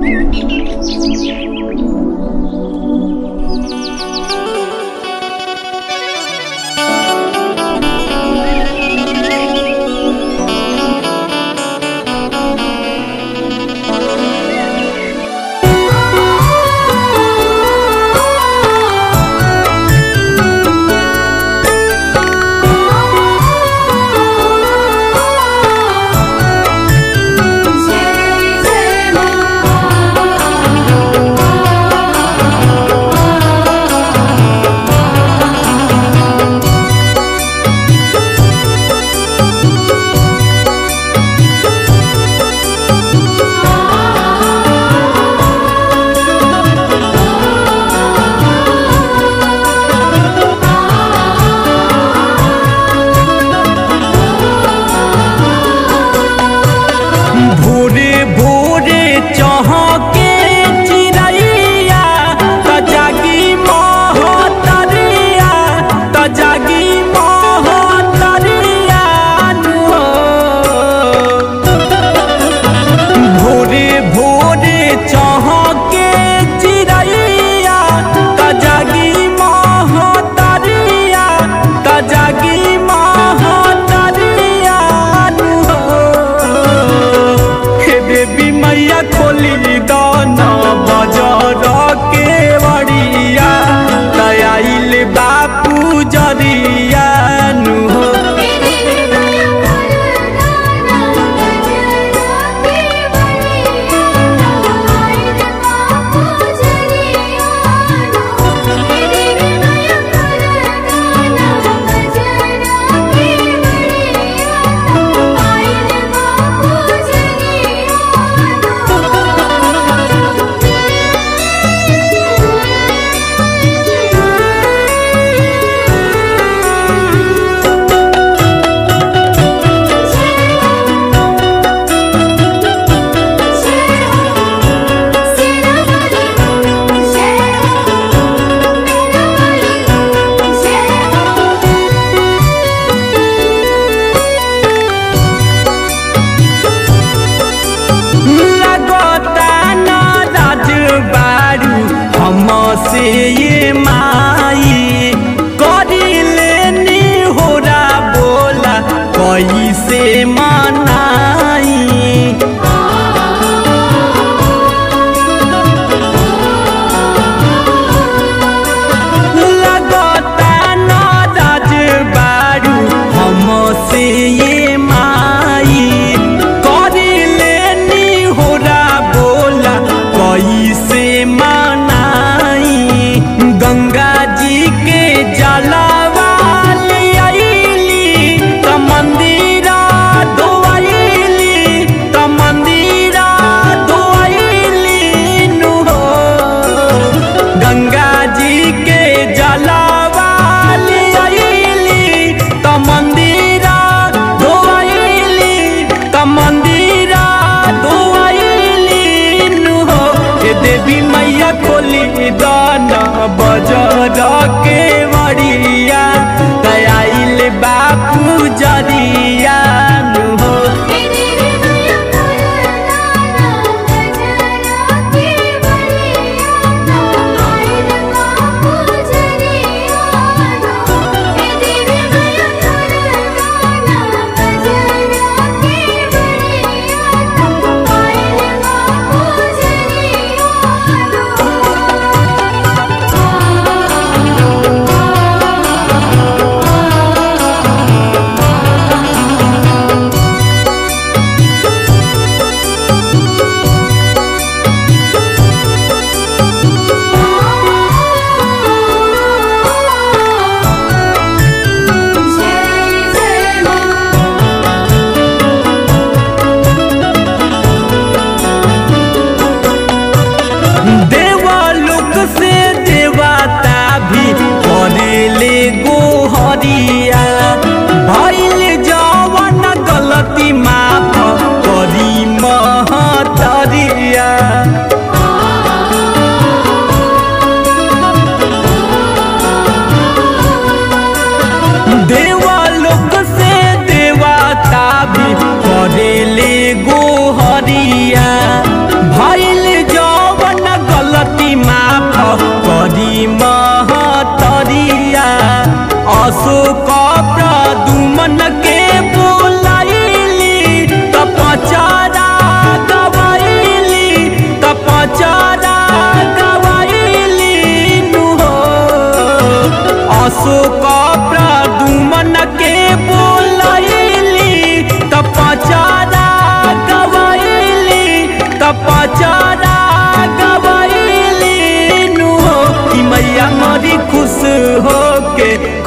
भोरे भोरे चहके चिड़ैया त जागी महतरिया त जागी महतरिया हो भोरे भोरे चहके चिड़ैया त जागी महतरिया त जागी महतरिया हो हे देवी मैया खोली दाना बजार के बड़िया दयाल बापू जरिया नु हो लगता ना राज बारू हम से ये माई करी लेनी होरा बोला कैसे मनाई लगता ना राज बारू हम से ये माई करी लेनी होरा बोला कैसे मनाई गंगा जी के जलवा ले आईली त मंदिरा धोआईली त मंदिरा धोआईली नु हो गंगा जी के जलवा ले आईली त मंदिरा धोआईली त मंदिरा धोआईली नु हो हे देवी मैया खोली दाना बजार के मरिया दयाल बापू जरिया नु हो देवालोक से देवता भी करेले गोहरिया भइल जवन गलती माफ करी महतरिया देवालोक से देवता भी करेले गोहरिया भइल जो अशोक प्रदुमन के बोलैली त पचारा गवैली त पचारा गवैली नु हो कि मैया मरी खुश हो के